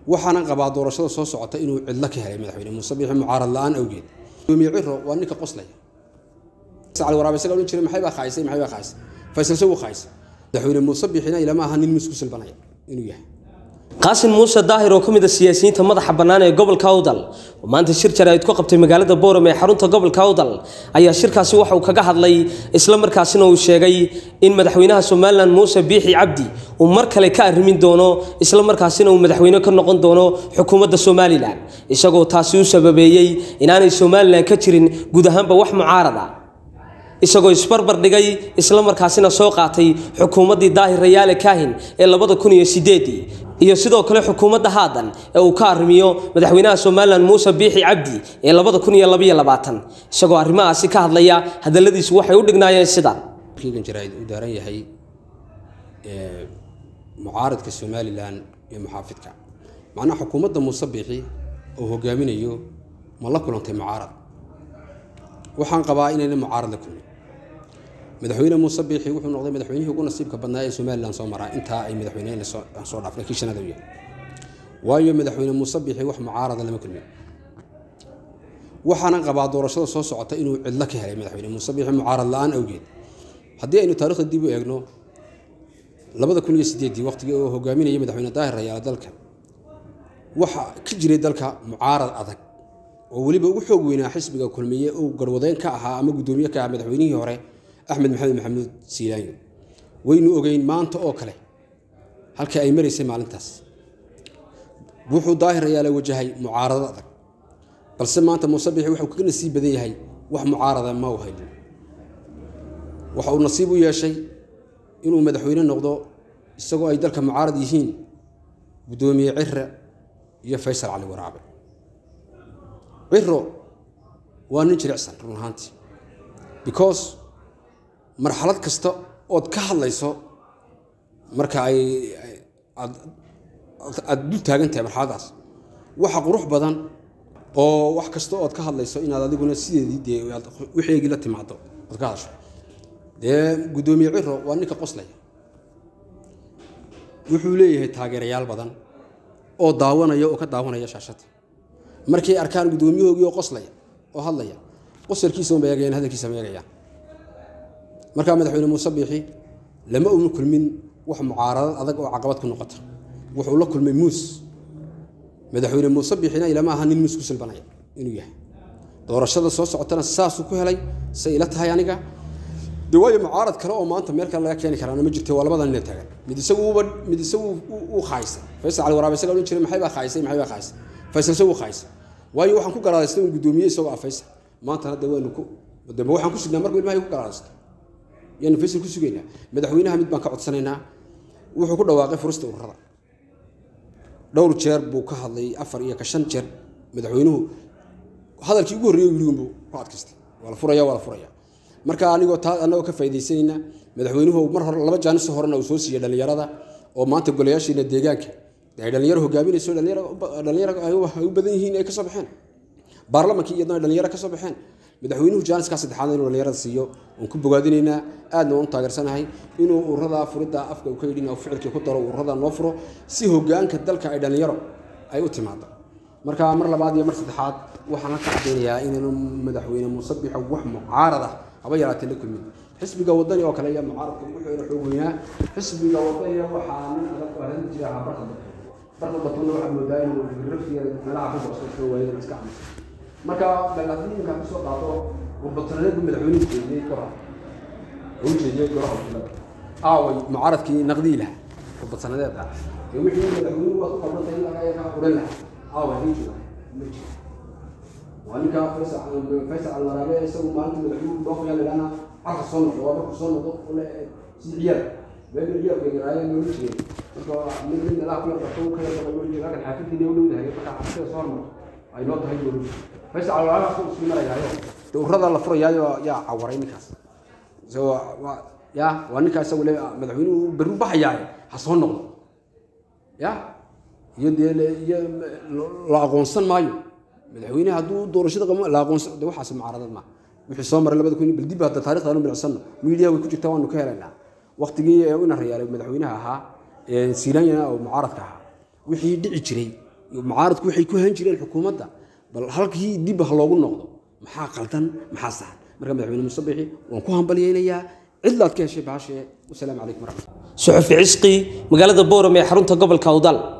waxaana qabaa doorashada soo socota inuu cidlo ka helay madaxweyne muuse biixi mucaarad la-aan awgeed gudoomiye ciro waa ninka qoslaya cali waraab isaga odhan jiray maxay baa khaysay maxay baa khaysay faysal se wuu khaysay madaxweyne muuse biixina ilama aha nin misku silbanaya inuu yahay qaasin muuse daahir oo ka mid a siyaasiyiinta madaxa bannaan ee gobolka awdal oo maanta shir jaraa'id ku qabtay magaalada booram ee xarunta gobolka awdal ayaa shirkaasi waxa uu kaga hadlay isla markaasina uu sheegay in madaxweynaha somalilan muuse biixi cabdi uu mar kale ka arrimin doono isla markaasina uu madaxweyne ka noqon doono xukuumadda somalilan isagoo taasi u sababeeyey inaanay somalilan ka jirin guud ahaanba wax mucaarada isagoo isbarbar dhigay isla markaasina soo qaatay xukuumaddii daahir rayaale kaahin ee labada kun iyo sideedii iyo sidoo kale xukuumadda haadan ee uu ka arrimiyo madaxweynaha somalilan muuse biixi cabdi ee labada kun iyo labaiyo labaatan isagoo arrimahaasi ka hadlaya hadalladiisu waxay u dhignaayeen sidan kiigan jaraa'id uu daaran yahay mucaaradka somalilan iyo muxaafidka macnaha xukuumadda muuse biixi oo hogaaminayo ma la kulantay mucaarad waxaan qabaa inayna mucaarad la kulmin madaxweyne muuse biixi wuxuu noqday madaxweynihii ugu nasiibka badnaa ee somalilan soo maraa intaa ay madaxweyneheen soo dhaafnay kii shanada u yahay waayo madaxweyne muuse biixi wax mucaarada lama kulmin waxaana qabaa doorashada soo socota inuu cidlo ka helay madaxweyne muuse biixi mucaarad la-aan awgeed haddii aynu taarikhda dib u eegno labada kun iyo sideedii waqtigii oo hogaaminayay madaxweyne daahir rayaale dalka waxa ka jiray dalka mucaarad adag oo weliba ugu xoog weynaa xisbiga kulmiye uu garwadeyn ka ahaa ama guddoomiye ka ahaa madaxweynihii hore axmed maxamed maxamuud siilaanyo waynu ogeyn maanta oo kale halkii ay maraysay maalintaas wuxuu daahir rayaale wajahay mucaarado adag balse maanta muuse biixi wuxuu kaga nasiib badan yahay wax mucaarada ma u haynin waxa uu nasiib u yeeshay inuu madaxweyne noqdo isagoo ay dalka mucaarad yihiin guddoomiye cire iyo faysal cali waraabe ciro waa nin jilicsan run ahaantii because marxalad kasta ood ka hadlayso marka ay aada dul taagan tahay marxaladaas waxa qurux badan oo wax kasta ood ka hadlayso inaad adiguna sideedii dee wixeegii la timaado ood ka hadasho dee guddoomiye ciro waa ninka qoslaya wuxuu leeyahay taageerayaal badan oo daawanaya oo ka daawanaya shaashada markay arkaan guddoomiyahoogii oo qoslaya oo hadlaya qosalkiisa ma eegayaan hadalkiisa ma eegayaan markaa madaxweyne muuse biixi lama una kulmin wax mucaaradad adag oo caqabad ku noqota wuxuu la kulmay muus madaxweyne muuse biixina ilama aha nin muus ku silbanaya inuu yahay doorashada soo socotana saasuu ku helay say ila tahay aniga de waayo mucaarad kale oo maanta meel kale laga keeni karaana ma jirto waa labada nina taagan mid isaguuba mid isagu uu khaysay faysal cali waraabe isaga odhan jiray maxay baa khaysay maxay baa khaysay faysal se wuu khaysay waayo waxaan ku garaadaystay un guddoomiye isagoo ah faysal maantana de waynu ku dambe waxaan ku sugnaa marka ilmahay ku garaadaysto yaanu faysal ku sugaynaa madaxweynaha mid baan ka codsanaynaa wuxuu ku dhawaaqay furista ururada dhowr jeer buu ka hadlay afar iyo ka shan jeer madaxweynuhu hadalkii ugu horreeyay wiligunbuu ku adkaystay waa la furaya waa la furaya marka anigoo taa annagoo ka faaidaysanayna madaxweynuhu mar hore laba jaaniso horena uu soo siiyey dhallinyarada oo maanta golayaashiina deegaanka ay dhallinyaro hogaaminayso dhallinyaro ay u badan yihiin ay ka soo baxeen baarlamankii iyadna ay dhallinyaro ka soo baxeen madaxweynuhu jaaniskaa saddexaad inuu dhallinyarada siiyo oon ku bogaadinaynaa aadna waan u taageersanahay inuu ururada furidda afka uu ka yidhin oo ficilkii ku daro ururada noo furo si hogaanka dalka ay dhallinyaro ay u timaado marka mar labaad iyo mar saddexaad waxaan la kacdaynayaa inaanu madaxweyne muuse biixo wax mucaarad ah haba yaraatee la kulmin xisbiga wadani oo kale iyo mucaaradka wuxuu ina xoog weynaa xisbiga wadaniga waxaa nin adag oo ahaan jira ahaa barka bato barka batona waxaa moodaa inuu rafiya meelaha ku boosasho waayada iska camusa marka haddii ninkaa kusoo qaado warbataneedku madaxweynuhu jeediyey goraha u jeediyey goraha wakiilada aaway mucaaradkii naqdii lahaa warbataneedeed ah ee wixii madaxweynuhu waad ku qabantay in laga ka quran lahaa aaway hadii jooga ma jiro waa ninka faysal alwaraabe isagu maalinta madaxweynuhu doofaya ladhana carka soo noqdo waa markuu soo noqdo si ciyaal been ciyaalka garaaye loola jeeday marka nin nin meelaha ku yarqato ka yarqato loola jeeda halkan xaafidii u dhowdahay marka xaafidada soo hormarto ay noo tahay loola jeeda faysal alwaraabe ku isku marayaayo dowrada la furayaayo yaa cawaray ninkaas ya waa ninkaa isagu le madaxweynuhu berru baxayaaye ha soo noqdo ya iyo dee iyo la aqoonsan maayo madaxweyne hadduu doorashada qabo la aqoonsan de waxaas mucaaradad ma wixii soo maray labada kun bal dib hadda taarikhda aanu bilicsano miidiya way ku jirtaa waanu ka helaynaa waqtigii ina rayaalay madaxweynaha ahaa siiranyana oo mucaaradka ahaa wixii dhici jiray mucaaradku waxay ku han jireen xukuumadda bal halkii dib ha loogu noqdo maxaa qaldan maxaa saxan marka madaxweyne muuse bixi waan ku hambalyaynayaa cidlaad ka heshay baashee wasalaamu calaykum waraxmat suxufi cisqi magaalada boorame ee xarunta gobolka awdal